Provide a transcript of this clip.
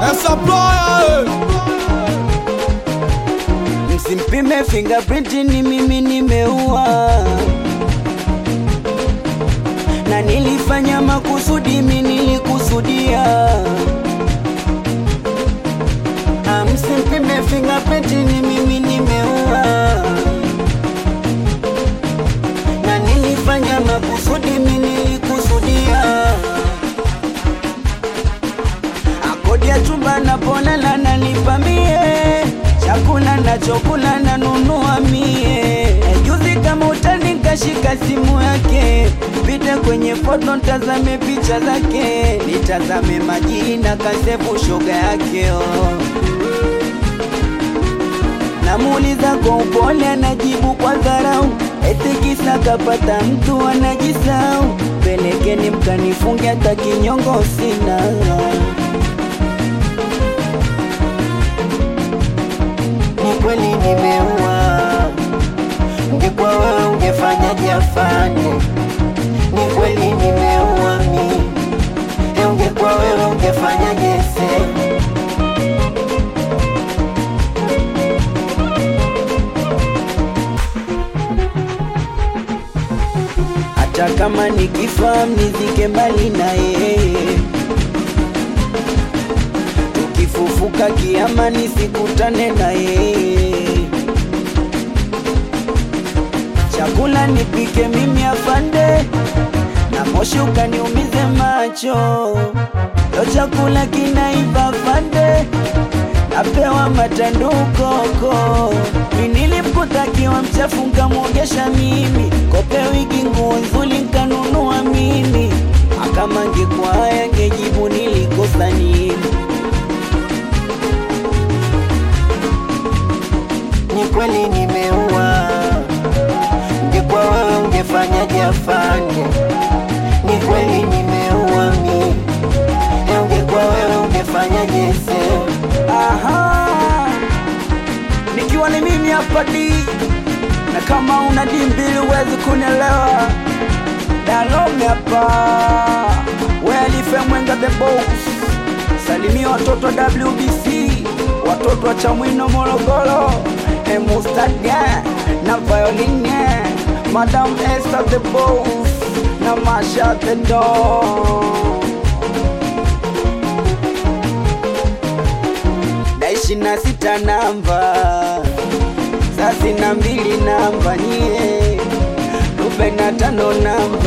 supplier Msimpime fingerprint ni mimi nimeua na nilifanya makusudi, mimi nilikusudia. Ah, Msimpime fingerprint ni mimi nimeua na nilifanya makusudi, mimi nilikusudia. Akodi ya chumba napolala nanipamie, chakula nachokula nanunua mie. Juzi kama utani nkashika simu yake, pite kwenye foto ntazame picha zake, nitazame majina kasefu shoga yake oh. Namuuliza kwa upole, anajibu kwa dharau, eti kisa kapata mtu anajisau. Pelekeni mkanifunge, hata kinyongo sina. Ni kweli nimeua, ungekuwa wewe ungefanyaje afande? Ni kweli nimeua mi, e, ungekuwa wewe ungefanyaje sema? hata kama nikifa mnizike mbali na yeye, tukifufuka kiama nisikutane na yeye, chakula nipike mimi afande, na moshi ukaniumize macho, lo chakula kinaiva afande, napewa matandukoko nilipkotakiwa mchafu nkamwogesha mimi kope wigi nguo nzuri nkanunua mimi akama ngekuwa haya ngejibu nilikosa nini ni kweli nimeua ungekuwa wewe ungefanyaje afande ni kweli nimeua mi e ungekuwa wewe ungefanyaje sema aha nikiwa ni mimi hapa D na kama una D mbili huwezi kunielewa. Dalome hapa Welife Mwenga the boss, salimia watoto wa WBC, watoto wa Chamwino Morogoro, Emustaga na Violine, Madam Esther the boss na Masha the dog. na ishirini na sita namba thelathini na mbili namba nyie arobaini na tano namba